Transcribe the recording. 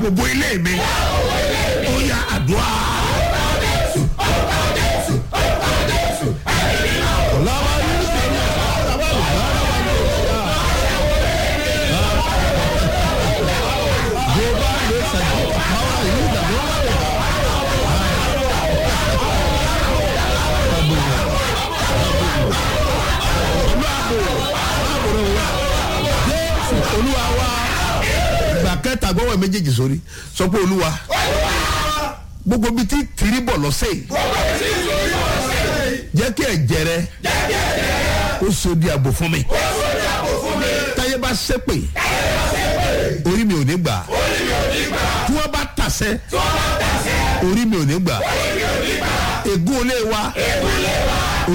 dáàbò bo ilé mi ó yá àdúrà. Lọ́wọ́ yìí ṣe ní ọ̀rọ̀ àwọn Jehovah lè ṣàjọ àwọn ìlú ìdàgbọ́ Jésù olúwa wa ìgbà kẹta gbọ́wọ́ méjèèjì sórí sọ pé olúwa gbogbo bíi ti tìrí bọ̀ lọ́sẹ̀ yìí jẹ́ kí ẹ̀jẹ̀ rẹ ó so di àbò fún mi táyé bá ṣépè orí mi ò ní gbà tí wọ́n bá tàṣẹ orí mi ò ní gbà ègún olé wa